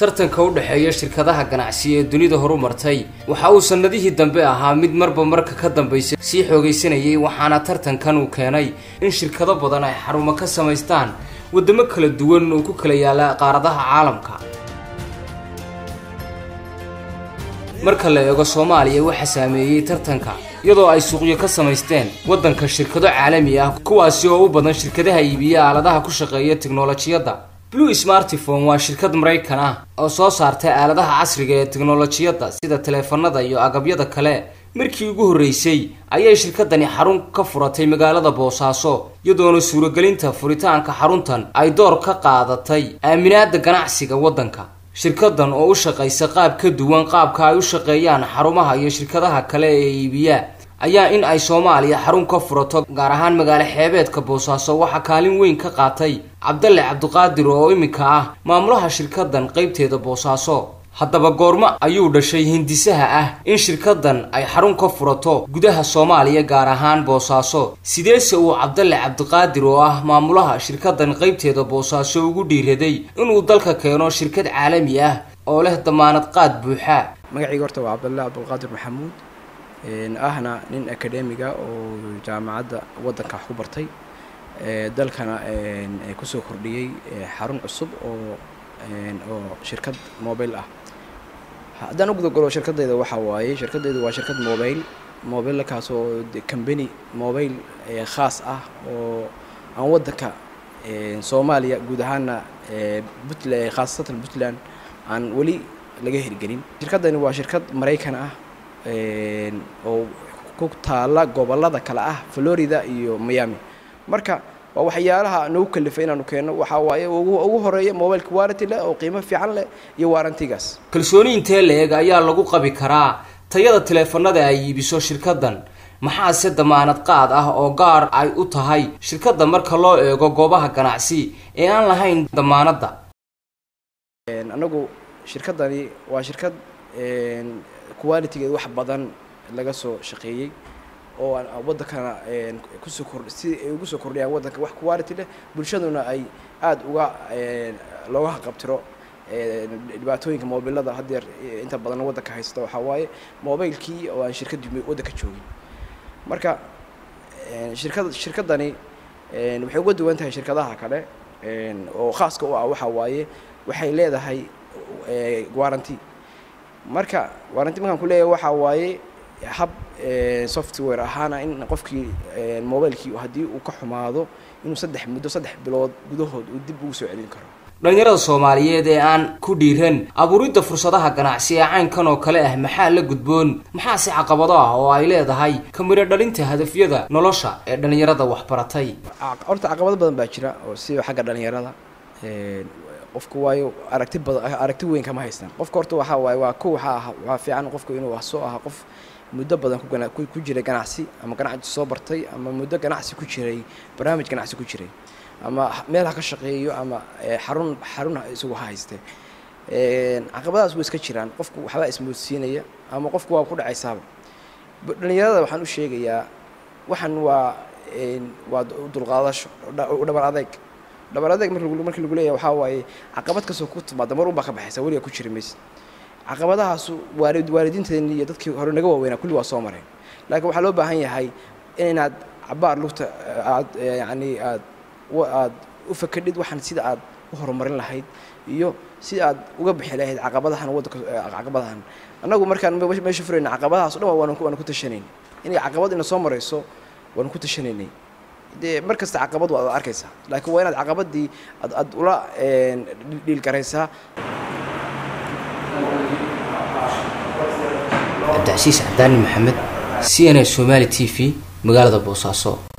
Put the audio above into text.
tartanka u dhexeeya shirkadaha ganacsi ee dunida horumartay waxa uu sannadihii dambe ahaa mid marba marka ka dambaysa sii xoogaysanayay waxaana tartankan uu keenay in shirkado badan ay xarumo ka samaystaan waddamo kala duwan oo ku kala yaala qaaradaha caalamka marka la eego soomaaliya waxaa saameeyey tartanka iyadoo ay suuqyo ka samaysteen waddanka shirkado caalami ah kuwaasi oo u badan shirkadaha iibiya aaladaha ku shaqeeya tiknolojiyadda blue smartifone waa shirkad maraykan ah oo soo saartay aaladaha casriga ee tiknolojiyadda sida taleefanada iyo agabyada kale markii ugu horreysay ayay shirkadani xarun ka furatay magaalada boosaaso iyadoona suuragelinta furitaanka xaruntan ay door ka qaadatay aaminaada ganacsiga waddanka shirkadan oo u shaqaysa qaab ka duwan qaabka ay u shaqeeyaan xarumaha iyo shirkadaha kale ee iibiya ayaa in ay soomaaliya xarun ka furato gaar ahaan magaalo xeebeedka boosaaso waxaa kaalin weyn ka qaatay cabdalle cabdiqaadir oo iminka ah maamulaha shirkadan qeybteeda boosaaso haddaba goormo ayuu dhashay hindisaha ah in shirkadan ay xarun ka furato gudaha soomaaliya gaar ahaan boosaaso sideese uu cabdalle cabdiqaadir oo ah maamulaha shirkadan qeybteeda boosaaso ugu dhiiraday inuu dalka keeno shirkad caalami ah oo leh damaanad qaad buuxa magacayga horta waa cabdalle cabdiqaadir maxamuud ahna nin akademiga oo jaamacadda waddanka wax ku bartay dalkana kusoo kordhiyey xarun cusub oo oo shirkad mobile ah haddaan u gudagalo shirkadayda waxaa waaye shirkadaydu waa shirkad mobile mobilekaas oo combany mobile khaas ah oo aan waddanka soomaaliya guud ahaana puntland khaasatan puntland aan weli laga hirgelin shirkadani waa shirkad maraykan ah oo ku taala gobolada kale ah florida iyo miami marka waa waxyaalaha nagu kalifay inaanu keenno waxaa waaye ugu horeeya mobileka warranty leh oo qiimo fiican leh iyo warrantigaas kalsooni intee la-eg ayaa lagu qabi karaa tayada taleefanada ay iibiso shirkadan maxaase damaanad qaad ah oo gaar ay u tahay shirkadda marka loo eego goobaha ganacsi ee aan lahayn damaanadda anagu shirkadani waa shirkad qualitigeed wax badan laga soo shaqeeyey oo waddankana kusoo kor si ay ugu soo kordhiyaan waddanka wax quality leh bulshaduna ay aada uga looga haqabtiro dhibaatooyinka mobilada haddeer inta badan waddanka haysta waxaa waaye mobilekii oo aan shirkadii waddanka joogin marka shirkad shirkadani waxay uga duwan tahay shirkadaha kale oo khaaska u ah waxaa waaye waxay leedahay warranty marka warranty markaan ku leeyahay waxaa waaye hab software ahaana in qofkii mobilekii haddii uu ka xumaado inuu saddex muddo saddex bilood gudahood uu dib ugu soo celin karo dhalinyarada soomaaliyeed ee aan ku dhiiran abuuridda fursadaha ganacsi ee caynkan oo kale ah maxaa la gudboon maxaase caqabado ah oo ay leedahay kamiro dhalinta hadafyada nolosha ee dhalinyarada waxbaratay horta caqabado badan baa jira oo siba xagga dhalinyarada qofka waayo aragti badan aragti weyn kama haystaan qofka horta waxaa waaye waa ko waxaa ah waxaa fiican qofka inuu soo aha qof muddo badan ku ku jiray ganacsi ama ganacsi soo bartay ama muddo ganacsi ku jiray barnaamij ganacsi ku jiray ama meel ha ka shaqeeyo ama xarun xarun isagu ha hayste caqabadaas way iska jiraan qofku waxbaa ismoodsiinaya ama qofku waa ku dhacaysaaba dhalinyarada waxaan u sheegayaa waxan waa waa dulqaadasho dhabar adeeg dhabar adeeg markii lagu leeyahay waxaa waaye caqabad kastoo ku timaada mar unbaa ka baxaysa weliga ku jiri maysa caqabadahaasu waalid waalidiinteeni iyo dadkii hore naga waaweynaa kulli waa soo mareen laakiin waxaa loo baahan yahay inaad cabaar lugta aad yacni aad aad u fakadhid waxaan sida aad u horumarin lahayd iyo si aad uga bixi lahayd caqabadahan waddanka caqabadahan annagu markaan meesha furayna caqabadahaas o dhan waanu waanu ku tashanayn inay caqabad ina soo marayso waanu ku tashanaynay dee mar kasta caqabad waad arkaysaa laakiin waa inaad caqabadii ad aad ula dhiilgaraysaa cabdicasiis cabdaani maxamed c n a somali t v magaalada boosaaso